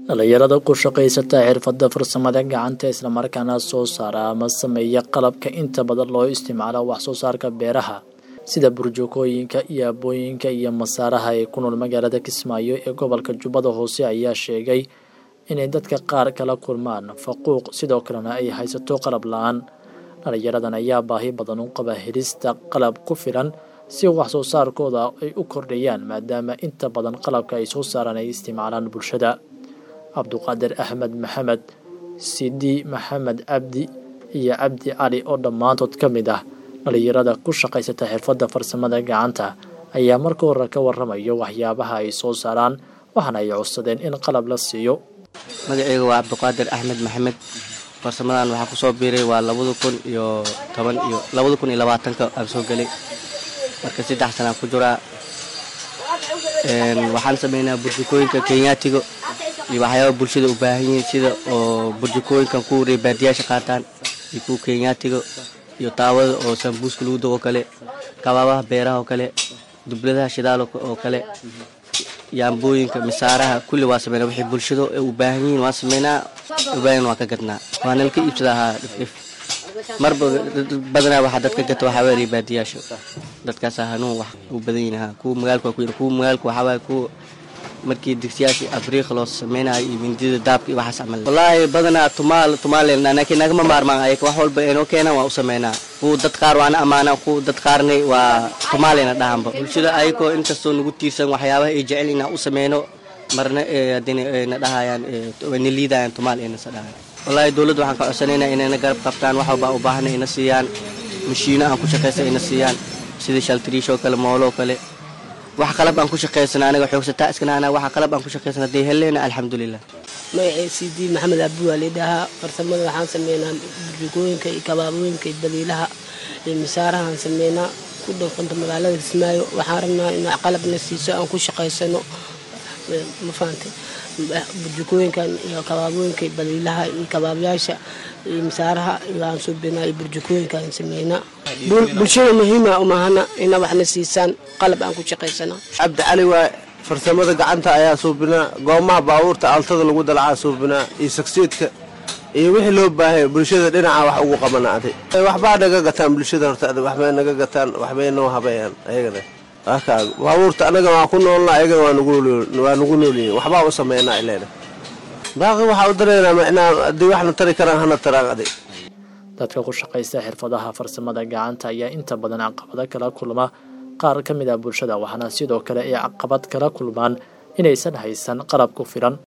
dhalinyarada ku shaqaysata xirfada farsamada gacanta islamarkaana soo saara ama sameeya qalabka inta badan loo isticmaalo wax soo saarka beeraha sida burjukooyinka iyo abooyinka iyo masaaraha ee ku nool magaalada kismaayo ee gobolka jubbada hoose ayaa sheegay inay dadka qaar kala kulmaan faquuq sidoo kalena ay haysato qalab la-aan dhalinyaradan ayaa baahi badan u qaba helista qalab ku filan si wax soo saarkooda ay u kordhayaan maadaama inta badan qalabka ay soo saaraan ay isticmaalaan bulshada cabduqaadir axmed maxamed sidi maxamed cabdi iyo cabdi cali oo dhammaantood ka mid ah dhalinyarada ku shaqaysata xirfadda farsamada gacanta ayaa marka hore ka waramayo waxyaabaha ay soo saaraan waxaana ay codsadeen in qalab la siiyo magaceyga waa cabdiqaadir axmed maxamed farsamadan waxaa kusoo biiray waa labada kun iyo toban iyo labada kun iyo labaatanka aan soo gelay marka saddex sanaan ku jiraa waxaan sameynaa burjukooyinka kenyaatiga iyo waxyaaba bulshada u baahan yihiin sida oo burjukooyinkan kuwa reebaadiyaasha qaataan iyo kuwa kenyaatiga iyo taawada oo sambuuska lagu dago kale kabaabaha beeraha oo kale dubladaha shidaal oo kale yaambooyinka misaaraha kulli waa sameynaa waxay bulshada u baahan yihiin waan sameynaa ubaahan waan ka gadnaa waa nalka iibsada ahaa dhifdhif marba badanaa waxaa dadka gata waxaa weeye reebaadiyaasha dadkaasaa hanuun wax u badan yihin kuwa magaalka waa ku kuwa magaalka waxaa waaye kuwa markii digsiyaashii afriiqa loo sameynayo iyo mindida daabka iyo waxaas camal wallaahi badanaa tumaal tumaaleen laakiin nagama maarmaan ayaga wax walba inoo keenaan waa u sameynaa kuwa dad qaar waana ammaanaa kuwa dad qaarna waa tumaaleyna dhahanba bulshada ayagoo inkastoo nagu tiirsan waxyaabaha ay jecel inaan u sameyno marna hadina na dhahayaan na liidayaan tumaal aynasa dhahayan wallaahi dowladda waxaan ka codsanaynaa inayna garab qabtaan wax walba u baahna ina siiyaan mashiino aan ku shaqaysa ina siiyaan sida shaltiriishoo kale mooloo kale wax qalab aan ku shaqaysana anaga xoogsataa iskanaana waxa qalab aan ku shaqaysana dee helleena alxamdulilah magacay cd maxamed abdi waa leedhahaa farsamada waxaan sameynaa burjukooyinka iyo kabaabooyinka iyo badiilaha iyo misaarahaan sameynaa ku dhowqanta magaalada kismaayo waxaan rabnaa in qalabna siiso aan ku shaqaysano ma fahantay burjukooyinkan iyo kabaabooyinka iyo badiilaha iyo kabaabayaasha iyo misaaraha aan suubinaa iyo burjukooyinkaan sameynaa bulshada muhiima umahana ina waxna siisaan qalab aan ku shaqaysana cabdi cali waa farsamada gacanta ayaa suubinaa goomaha baabuurta altada lagu dalacaa suubinaa iyo sagsiidka iyo wixii loo baahaya bulshada dhinaca wax ugu qabanaaday waxbaa naga gataan bulshada horta waxbay naga gataan waxbay noo habeeyaan ayagana baabuurta anaga waa ku noolna ayagana waa nagu noolyihin waxbaa u sameynaa ileena baaqi waxaa u dareynaa macnaa haddii waxna tari karaan hana taraan aday dadka ku shaqaysta xirfadaha farsamada gacanta ayaa inta badan caqabado kala kulma qaar ka mid ah bulshada waxaana sidoo kale ay caqabad kala kulmaan inaysan haysan qalab ku filan